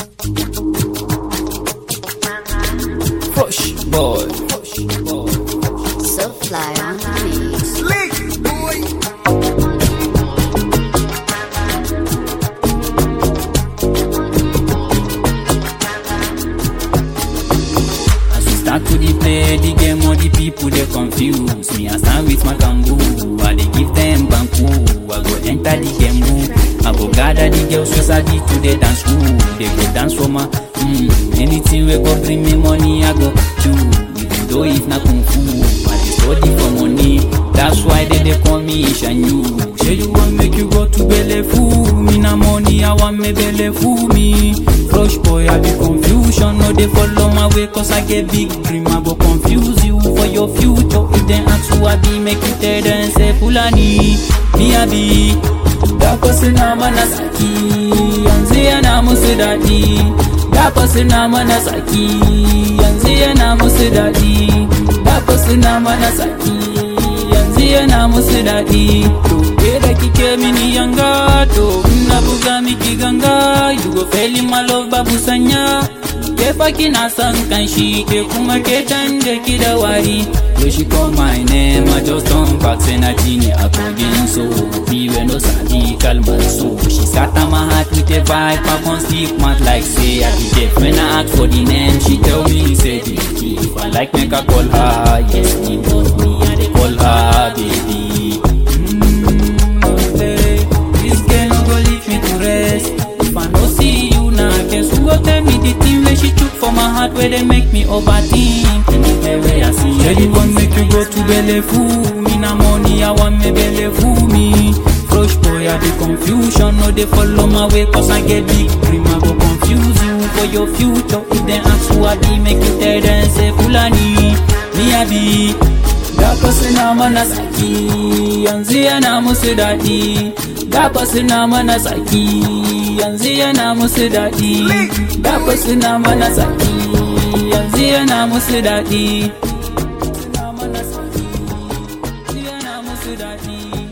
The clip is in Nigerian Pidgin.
Fresh boy. So fly on the mix. As we start to dey play the game, all the people they confuse me. I stand with my kangaroo, I dey give them banku. I go enter the game room, I go gather the girls wey sabi to the dance school. They go dance for my mm, anything wey go bring me money, I go do. Even though if na kung fu, I dey study for money. That's why they dey call me Ishanyu. Say you want make you go to belle fool me na money, I want me belle fool me. Rush boy, I be confusion, no dey follow my way cause I get big dream. I go confuse you for your future. If they ask who I be, make you tell them say Fulani, me I be. Da na mana saki, yanzu yana musu daɗi. Da na mana saki, yanzu yana musu daɗi. Da na mana saki, yanzu yana musu daɗi. To ke da kike mini yanga, to in na buga miki ganga, you go fail in my love babu sanya. Ke fa kina son kanshi, ke kuma ke canje ki da wari. Yo she call my name, I just don't back say na jini a kogin so. Me we no sabi kalmar so. She scatter my heart with a vibe, I can stick mad like say I be deaf. When I ask for the name, she tell me say the key. If I like make I call her, yes, me love me, I dey call her baby. Mm, no play. This girl no go leave me to rest. If I no see you now, guess who go tell me the thing where she took for my heart where they make me overthink. Anywhere where I see her, you want make you go to belle fool. Me na money, I want me belle fool me. Fresh boy, I be confusion, no they follow my way cause I get big dream. I go confuse you for your future. If they ask who I be, make you tell them say Fulani, me I be. Da na mana saki, yanzu yana musu daɗi. Da na mana saki, yanzu yana musu daɗi. Da na mana saki, yanzu yana musu daɗi. Yana musu daɗi.